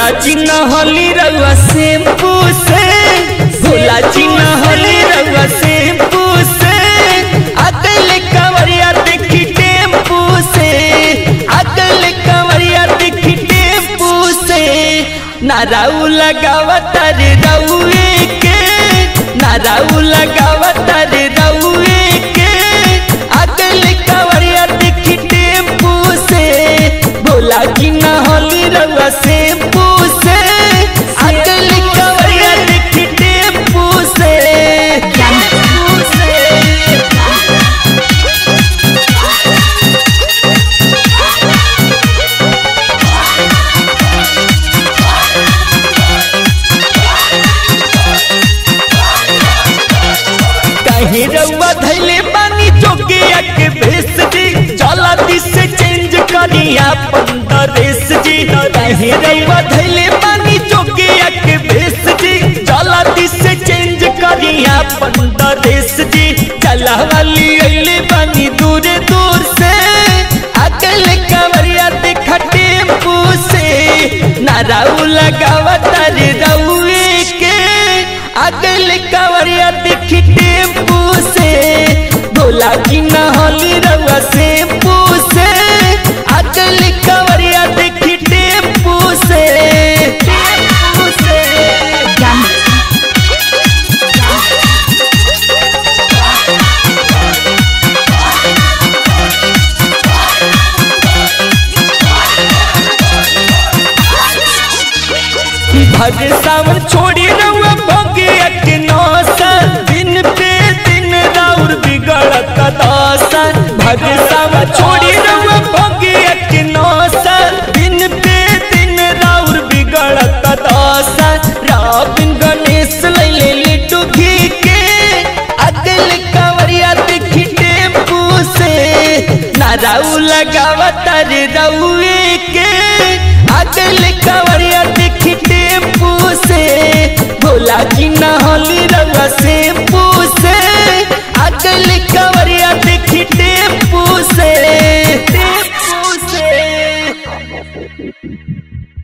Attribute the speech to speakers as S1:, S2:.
S1: भोला जी नहली रउआ शैम्पू से भोला जी नहली रउआ शैम्पू से अगल कंवरिया देखी टेम्पू से अगल कंवरिया देखी टेम्पू से नाराऊ लगावत रे रउए के नाराऊ लगावत रे रउए के अगल कंवरिया देखी टेम्पू से भोला की नहली रउआ शैम्पू से अगल कंवरिया देखी टेम्पू से टेम्पू से कहीं रउआ धैले बानी जोगिया के भेस जी चला दिस से चेंज करी अपन ड्रेस जी कहीं रउआ धैले बानी जोगिया के भेस जी चला दिस से चेंज करी अपन ड्रेस जी चला वाली अइले बानी दूर दूर से अकल कवरिया देखा टेम्पू से नाराऊ लगावत रे रउए के अगल कवरिया देखी टेम्पू से भोला की नहली रउआ शैम्पू से अगल कवरिया देखी टेम्पू से टेम्पू से भर सावन छोड़ी रउआ भोगिया के नौसन दिन पे दिन राउर बिगड़त दौसन भर सावन छोड़ी रउआ भोगिया के नौसन दिन पे दिन राउर बिगड़त दौसन राबिन गणेश लैले लिट्टू घी के अगल कंवरिया देखी टेम्पू से नाराऊ लगावत रे रउए के अगल कंवरिया देखी टेम्पू से भोला जी नहली रउआ शैम्पू से अगल कंवरिया देखी टेम्पू से टेम्पू से